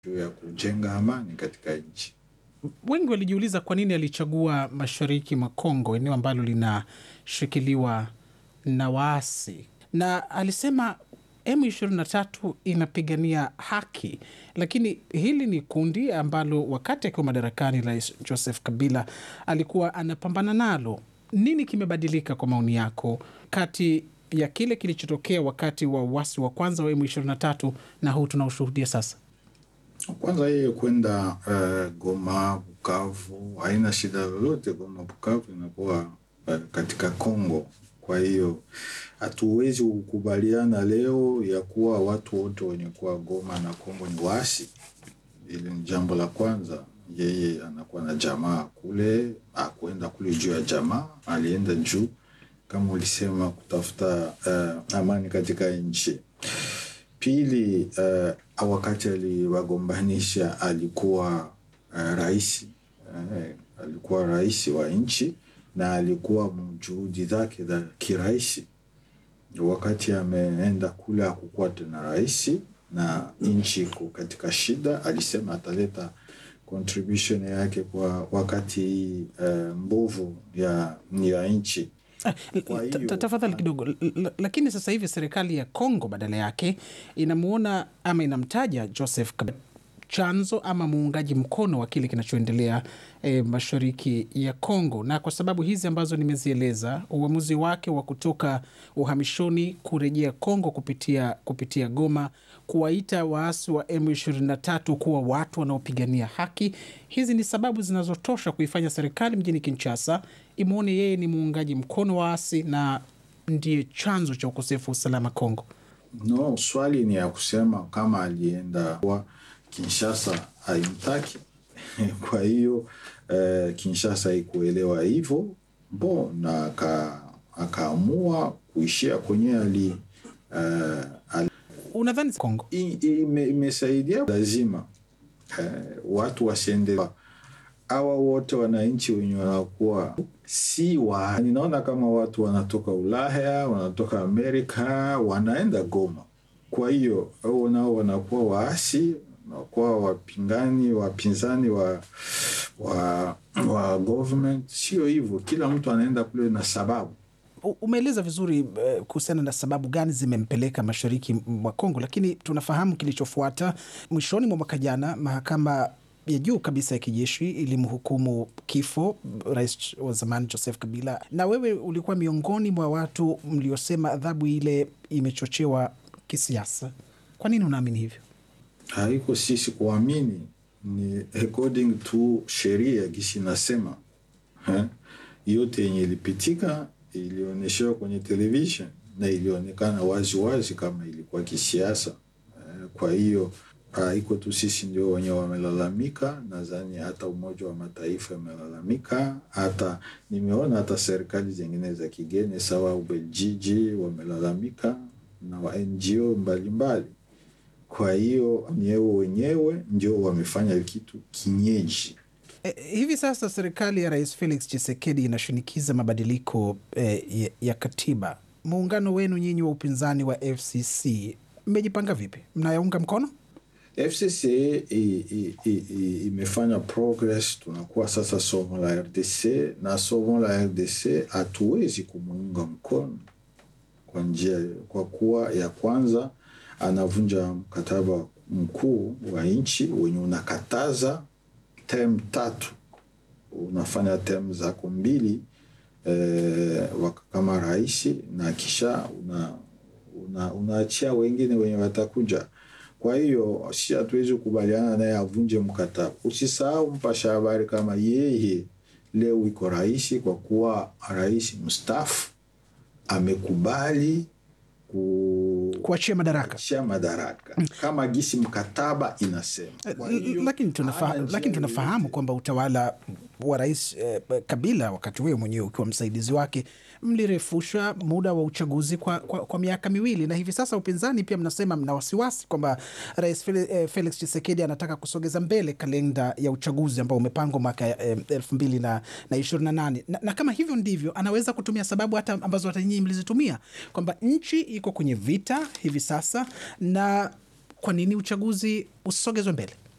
juu ya kujenga amani katika nchi. Wengi walijiuliza kwa nini alichagua mashariki mwa Kongo, eneo ambalo linashikiliwa na waasi, na alisema M23 inapigania haki, lakini hili ni kundi ambalo wakati akiwa madarakani Rais Joseph Kabila alikuwa anapambana nalo. Nini kimebadilika kwa maoni yako kati ya kile kilichotokea wakati wa uasi wa kwanza wa M23 na huu tunaoshuhudia sasa? Kwanza yeye kwenda uh, Goma, Bukavu haina shida lolote. Goma, Bukavu inakuwa uh, katika Kongo. Kwa hiyo hatuwezi kukubaliana leo ya kuwa watu wote wenye kuwa Goma na Kongo ni waasi. Hili ni jambo la kwanza. Yeye anakuwa na jamaa kule, akwenda kule juu ya jamaa, alienda juu kama ulisema kutafuta uh, amani katika nchi. Pili, uh, wakati aliwagombanisha alikuwa uh, rais uh, alikuwa rais wa nchi na alikuwa juhudi zake za kiraisi. Wakati ameenda kule akukuwa tena rais na nchi iko katika shida, alisema ataleta contribution yake kwa wakati uh, mbovu ya, ya nchi. Kwa hiyo- Ta- Tafadhali kidogo, L- l- lakini sasa hivi serikali ya Kongo badala yake inamuona ama inamtaja Joseph Kabila chanzo ama muungaji mkono wa kile kinachoendelea e, mashariki ya Kongo, na kwa sababu hizi ambazo nimezieleza, uamuzi wake wa kutoka uhamishoni kurejea Kongo kupitia, kupitia Goma, kuwaita waasi wa M23 kuwa watu wanaopigania haki, hizi ni sababu zinazotosha kuifanya serikali mjini Kinshasa imwone yeye ni muungaji mkono wa waasi na ndiye chanzo cha ukosefu wa usalama Kongo. No, swali ni ya kusema kama alienda kwa Kinshasa haimtaki. Kwa hiyo eh, Kinshasa haikuelewa hivyo bo na aka- akaamua kuishia kwenye ali, eh, ali Unadhani Kongo i- ime- imesaidia lazima eh, watu wasiende hawa wote wananchi wenye wanakuwa si wa ninaona kama watu wanatoka Ulaya wanatoka Amerika wanaenda Goma. Kwa hiyo hao nao wanakuwa waasi, wanakuwa wapingani, wapinzani wa wa, wa government. Sio hivyo, kila mtu anaenda kule na sababu U- umeeleza vizuri eh, kuhusiana na sababu gani zimempeleka mashariki mwa Kongo, lakini tunafahamu kilichofuata. Mwishoni mwa mwaka jana, mahakama ya juu kabisa ya kijeshi ilimhukumu kifo rais wa zamani Joseph Kabila, na wewe ulikuwa miongoni mwa watu mliosema adhabu ile imechochewa kisiasa. Kwa nini unaamini hivyo? haiko sisi kuamini, ni according to sheria gisi nasema eh, yote yenye ilipitika ilionyeshewa kwenye television na ilionekana wazi wazi kama ilikuwa kisiasa eh, kwa hiyo haiko tu sisi ndio wenye wamelalamika. Nadhani hata Umoja wa Mataifa amelalamika, hata nimeona hata serikali zingine za kigeni sawa Ubeljiji wamelalamika na wa NGO mbalimbali kwa hiyo nyewe wenyewe ndio wamefanya kitu kinyeji. E, hivi sasa serikali ya Rais Felix Tshisekedi inashinikiza mabadiliko e, ya, ya katiba. Muungano wenu nyinyi wa upinzani wa FCC mmejipanga vipi? Mnayaunga mkono? FCC i- i- i- i- imefanya progress, tunakuwa sasa somo la RDC na somo la RDC hatuwezi kumuunga mkono kwa njia, kwa kuwa ya kwanza anavunja mkataba mkuu wa nchi wenye unakataza tem tatu, unafanya tem zako mbili eh, wak- kama rais na kisha una, una, unaachia wengine wenye watakuja. Kwa hiyo si hatuwezi kukubaliana naye avunje mkataba. Usisahau mpasha habari kama yeye leo iko rais, kwa kuwa rais mstaafu amekubali ku Kuachia madaraka. kuachia madaraka kama gisi mkataba inasema. Kwa L- hiyo, lakini, tunafa hana njia lakini tunafahamu yoyote. kwamba utawala wa rais eh, Kabila wakati wewe mwenyewe ukiwa msaidizi wake mlirefusha muda wa uchaguzi kwa, kwa, kwa miaka miwili, na hivi sasa upinzani pia mnasema mna wasiwasi kwamba rais Fel- eh, Felix Tshisekedi anataka kusogeza mbele kalenda ya uchaguzi ambao umepangwa mwaka eh, elfu mbili na, na ishirini na nane na, na kama hivyo ndivyo anaweza kutumia sababu hata ambazo hata nyinyi mlizitumia kwamba nchi iko kwenye vita hivi sasa na kwa nini uchaguzi usogezwe mbele?